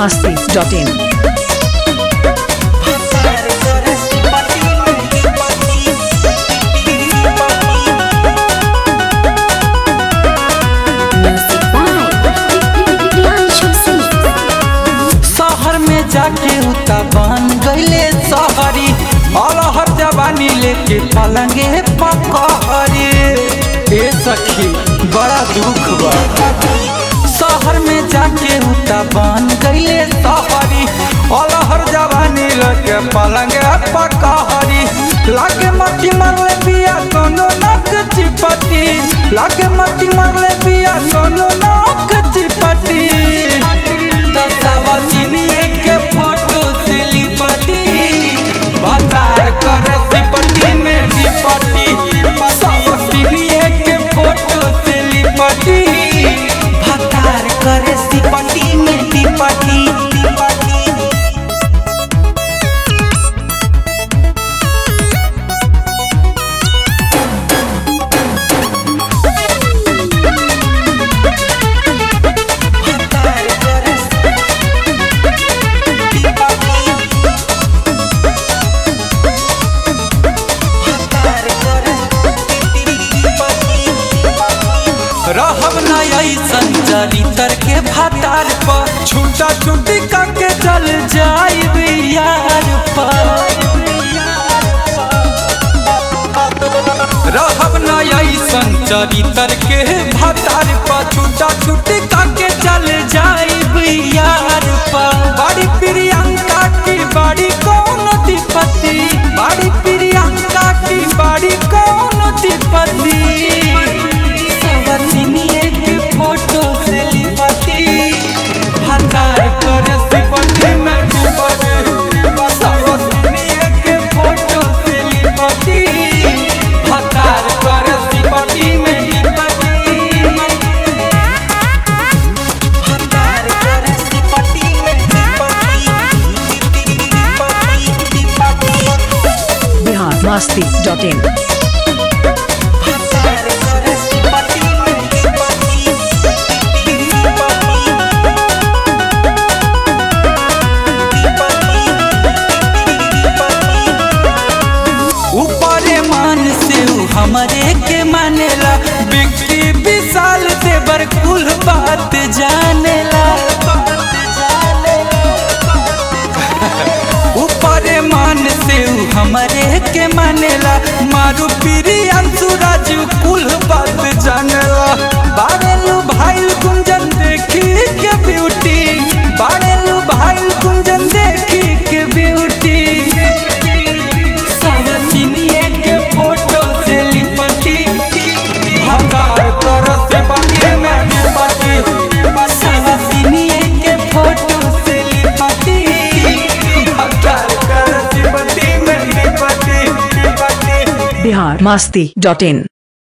masti.in. Music by Priyanshu Singh. शहर में जाके उता बन गईले शहरी अलहर जवानी लेके पलंगे पकहरी ए सखी बड़ा दुख बा शहर में जाके उता बन गईले शहरी अलहर जवानी लेके पलंगे पकहरी लागे मती मरले बिया कोनो नक चिपटी लागे मती मरले बिया कोनो नक चिपटी दसवा चिनिए के फोटो से लिपटी बाजार कर सिपटी में लिपटी दसवा चिनिए के फोटो से लिपटी बाजार कर सिपटी में लिपटी रहब न ऐसन चरितर के भातार पर छूटा छूटी करके चल जाइब यार पर रहब न ऐसन चरितर के भातार पर छूटा छूटी करके चल जाइब यार पर बड़ी प्रियंका की बड़ी कौन दिपति बड़ी प्रियंका की बड़ी कौन दिपति सवतिनिए के फोटो से लिपटी हतार कर सिपटी में डूबते सवतिनिए के फोटो से लिपटी हतार कर सिपटी में लिपटी हतार कर सिपटी में लिपटी Bihar masti.in. हतार कर सिपटी में ऊपरे मान से ऊ हमरे के मानेला बिक्की विशाल से बरकुल बात जानेला ऊपरे मान से ऊ हमरे के मानेला मारू पीरी अंशुराज कुल बात जानेला बारेलू भाई कुंजन देखी के ब्यूटी बारेलू भाई कुंजन देखी के ब्यूटी सवतिनिए के फोटो से लिपटी हकार कर से बाकी में लिपटी सवतिनिए के फोटो से लिपटी हकार कर से बाकी में लिपटी लिपटी Bihar masti.in.